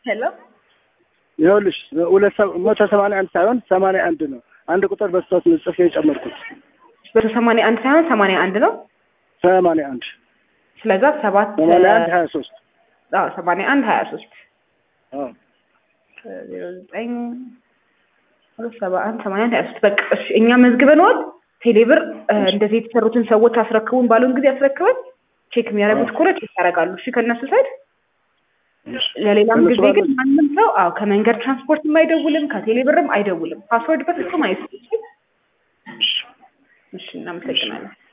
ሄሎ ይኸውልሽ ሁለት ሰ- መቶ ሰማንያ አንድ ሳይሆን ሰማንያ አንድ ነው። አንድ ቁጥር በስህተት ነው ጽፌ የጨመርኩት። መቶ ሰማንያ አንድ ሳይሆን ሰማንያ አንድ ነው። ሰማንያ አንድ ስለዛ ሰባት ሰማንያ አንድ ሀያ ሶስት አዎ ሰማንያ አንድ ሀያ ሶስት አዎ ዜሮ ዘጠኝ ሁለት ሰባ አንድ ሰማንያ አንድ ሀያ ሶስት በቃ እሺ እኛ መዝግበንዋል። ቴሌብር እ፣ እንደዚህ የተሰሩትን ሰዎች አስረክቡን ባሉን ጊዜ አስረክበን ቼክ የሚያደርጉት ከሆነ ቼክ ያደርጋሉ። እሺ ከእነሱ ሳይድ ለሌላም ከእነሱ ጊዜ ግን ባለው- ማንም ሰው አዎ ከመንገድ ትራንስፖርትም አይደውልም ከቴሌብርም አይደውልም። ፓስወርድ በፍጹም አይስጥ። እሺ እናመሰግናለን።